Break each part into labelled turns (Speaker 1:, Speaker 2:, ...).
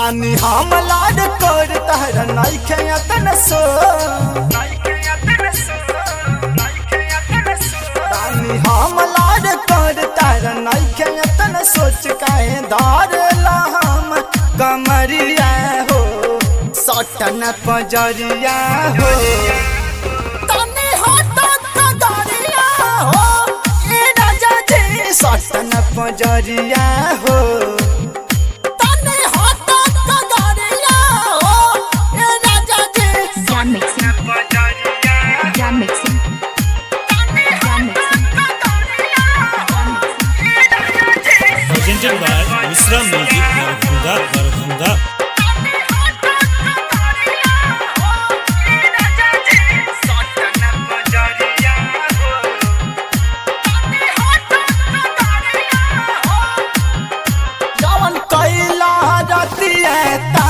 Speaker 1: बानी हम लाड कर तहर नइखे अतन सो बानी हम लाड कर तहर नइखे अतन सोच काहे धार हम कमरिया हो सटन पजरिया हो तनी हट कगरिया हो ए राजा जी सटन पजरिया हो तनी हट कगरिया हो ए राजा जी
Speaker 2: Jam mixing. Jam mixing. Jam mixing.
Speaker 3: presented by Misra Music Barabunda Barabunda
Speaker 1: जवन कैला रतिया ता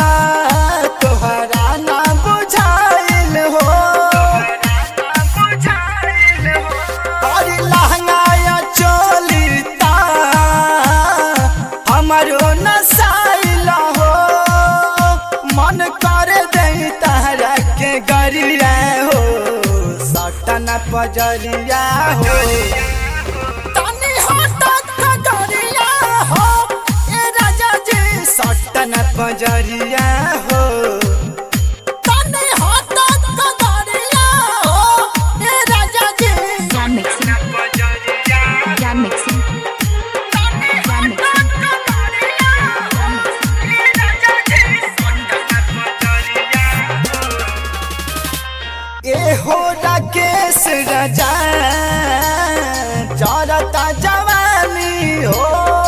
Speaker 1: तोहरा ना बुझाइल हो तोरी लहंगाया चोली ता हमरो नसाइल हो मन कर दे तहरा के गरिया हो सटन पजरिया हो तनी हट कगरिया हो ए राजा जी सटन पजरिया हो तनी हट कगरिया हो ए राजा जी
Speaker 2: Jam mixing. Jam mixing. Jam mixing.
Speaker 1: ए हो राकेश राजा चरता जवानी हो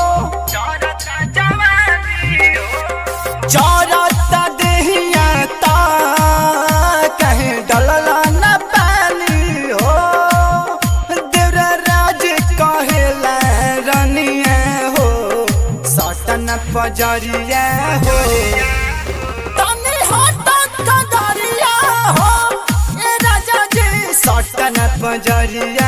Speaker 1: चरता देहिया ता कहीं डलला न पानी हो देवरा राज कहेला रनिया हो सटन पजरिया हो तनी हट कगरिया हो ए राजा जी सटन पजरिया